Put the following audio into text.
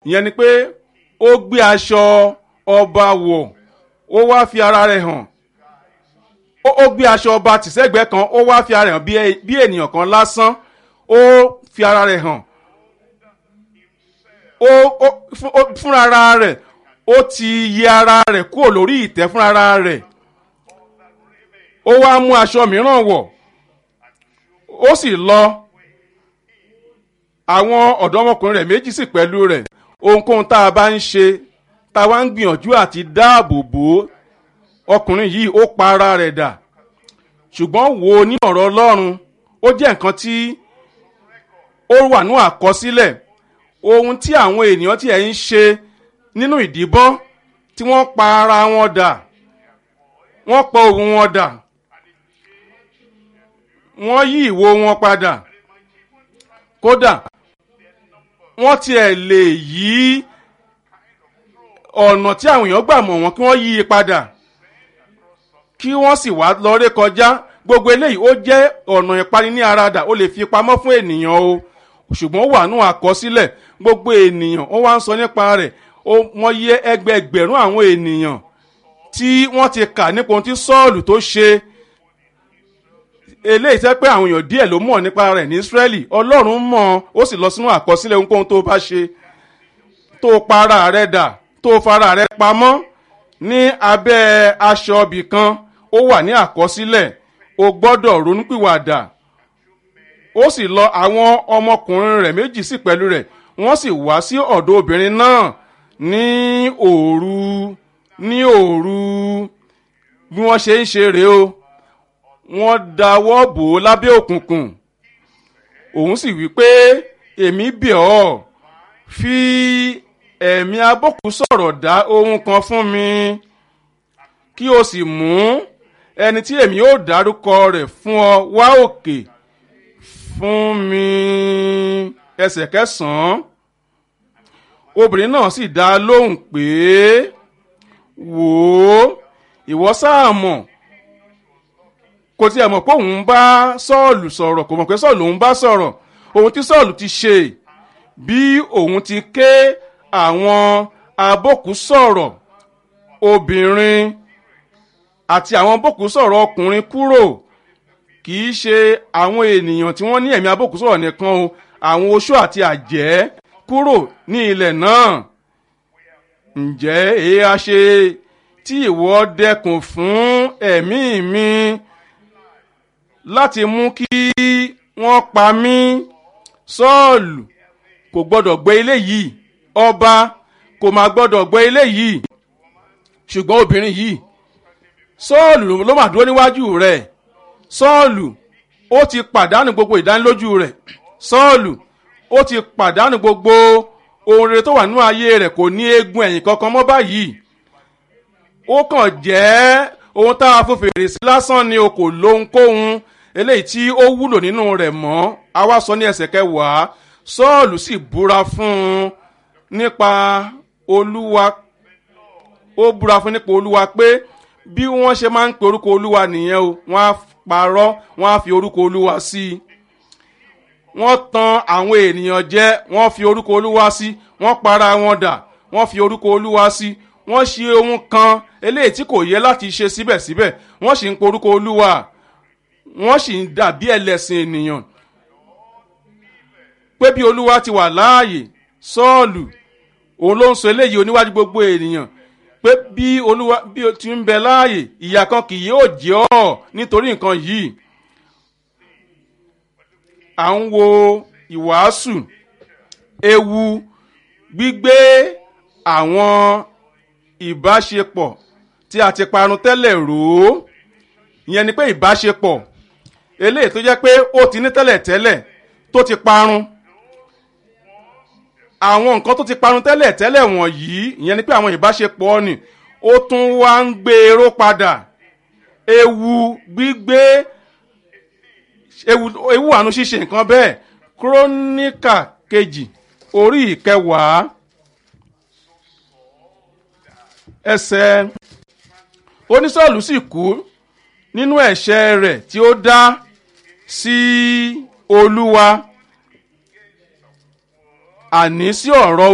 ìyẹn ni pé ó gbé aṣọ ọba wọ̀ ó wá fi ara rẹ̀ hàn ó ó gbé aṣọ ọba tìṣẹ́gbẹ́ kan ó wá fi ara rẹ̀ hàn bí ẹ- bí ènìyàn kan lásán ó fi ara rẹ̀ hàn ó ó fún- ó- fúnra ara rẹ̀ ó ti yẹ ara rẹ̀ kúrò lórí ìtẹ́ fúnra ara rẹ̀ ó wá mú aṣọ mìíràn wọ̀ ó sì lọ àwọn ọ̀dọ́mọkùnrin rẹ̀ méjì sì pẹ̀lú rẹ̀ ohunkóhun tá a bá ń ṣe tá a wá ń gbìyànjú àti dáàbò bò ó ọkùnrin yìí ó pa ara rẹ̀ dà ṣùgbọ́n wo ní ọ̀rọ̀ ọlọ́run ó jẹ́ nǹkan tí ó wà ní àkọsílẹ̀ ohun tí àwọn ènìyàn tí ẹ̀ ń ṣe nínú ìdìbọn tí wọ́n pa ara wọn dà wọ́n pa òun wọn dà wọ́n yí ìwo wọn padà kódà wọ́n tiẹ̀ lè yí ọ̀nà tí àwọn èèyàn gbà mọ̀ wọ́n kí wọ́n yí i padà kí wọ́n sì wá lọ́rẹ́ kọjá gbogbo eléyìí ó jẹ́ ọ̀nà ìpani ní aradà ó lè fi pamọ́ fún ènìyàn o ṣùgbọ́n ó wà nù àkọsílẹ̀ gbogbo ènìyàn ó wá ń sọ nípa rẹ̀ ó wọ́n yẹ ẹgbẹẹgbẹ̀rún àwọn ènìyàn tí wọ́n ti kà nípa ohun tí sọ́ọ̀lù tó ṣe eléyìí tẹ́ pé àwọn èèyàn díẹ̀ ló mọ̀ nípa rẹ̀ ní Ísírẹ́lì Ọlọ́run mọ̀ ó sì lọ sínú àkọsílẹ̀ ohunkóhun tó bá ṣe tó para rẹ̀ dà tó fara rẹ̀ pamọ́ ní abẹ́ aṣọ ibì kan ó wà ní àkọsílẹ̀ o gbọ́dọ̀ ronúpìwàdà ó sì lọ àwọn ọmọkùnrin rẹ̀ méjì sí pẹ̀lú rẹ̀ wọ́n sì wá sí ọ̀dọ̀ obìnrin náà ní òru ní òru bí wọ́n ṣe ń ṣe rèé o wọ́n dáwọ́ bò ó lábẹ́ òkùnkùn òun sì wí pé èmi bẹ̀ ọ́ fi ẹ̀mí abókù sọ̀rọ̀ dá ohun kan fún mi kí o sì mú ẹni tí èmi yóò dárúkọ rẹ̀ fún ọ wá òkè fún mi ẹsẹ̀ kẹsàn-án obìnrin náà sì dá a lóhùn pé wò ó ìwọ sáà mọ̀ kò tiẹ̀ mọ̀ pé òun bá sọ́ọ̀lù sọ̀rọ̀ kò mọ̀ pé sọ́ọ̀lù òun bá sọ̀rọ̀ ohun tí sọ́ọ̀lù ti ṣe bí òun ti ké àwọn abókù sọ̀rọ̀ obìnrin àti àwọn abókù sọ̀rọ̀ ọkùnrin kúrò kì í ṣe àwọn ènìyàn tí wọ́n ní ẹ̀mí abókù sọ̀rọ̀ nìkan o àwọn oṣó àti àjẹ́ kúrò ní ilẹ̀ náà ǹjẹ́ èé a ṣe tí ìwọ dẹkùn fún ẹ̀mí mi láti mú kí wọ́n pa mí sọ́ọ̀lù kò gbọ́dọ̀ gbé ilé yìí ọba kò máa gbọ́dọ̀ gbé ilé yìí ṣùgbọ́n obìnrin yìí sọ́ọ̀lù ló mà dúró níwájú rẹ̀ sọ́ọ̀lù ó ti pàdánù gbogbo ìdánilójú rẹ̀ sọ́ọ̀lù ó ti pàdánù gbogbo ohun rere tó wà nínú ayé rẹ̀ kò ní eegun ẹ̀yìn kankan mọ́ báyìí ó kàn jẹ́ ohun tá a fún fèrèsé lásán ni o kò lóhunkóhun eléyìí tí ó wúlò nínú rẹ̀ mọ́ a wá sọ ní ẹsẹ̀ kẹwàá sọ́ọ̀lù sì búra fún un nípa olúwa ó búra fún nípa olúwa pé bí wọ́n ṣe máa ń pe orúkọ olúwa nìyẹn o wọ́n á parọ́ wọ́n á fi orúkọ olúwa sí i wọ́n tan àwọn ènìyàn jẹ wọ́n fi orúkọ olúwa sí wọ́n para wọn dà wọ́n fi orúkọ olúwa sí wọ́n ṣe ohun kan eléyìí tí kò yẹ láti ṣe síbẹ̀síbẹ̀ wọ́n sì ń pe orúkọ olúwa wọ́n sì ń dàbí ẹlẹ́sìn ènìyàn pé bí olúwa ti wà láàyè sọ́ọ̀lù òun ló ń sọ eléyìí oníwájú gbogbo ènìyàn pé bí olúwa bí o ti ń bẹ láàyè ìyà kan kì yóò jẹ ọ́ nítorí nǹkan yìí à ń wo ìwàásù ewu gbígbé àwọn ìbáṣepọ̀ tí a ti parun tẹ́lẹ̀ rò ó ìyẹn ni pé ìbáṣepọ̀ eléyìí tó jẹ́ pé ó ti ní tẹ́lẹ̀ tẹ́lẹ̀ tó ti parun àwọn nǹkan tó ti parun tẹ́lẹ̀ tẹ́lẹ̀ wọ̀nyí ìyẹn ni pé àwọn ìbáṣepọ̀ ni ó tún wá ń gbé eró padà ewu gbígbé ewu ewu àánú ṣíṣe nǹkan bẹ́ẹ̀ kúrónìkà kejì orí ìkẹwàá ẹsẹ̀ onísọ̀lù sì kú nínú ẹ̀ṣẹ̀ rẹ̀ tí ó dá sí olúwa àní sí ọ̀rọ̀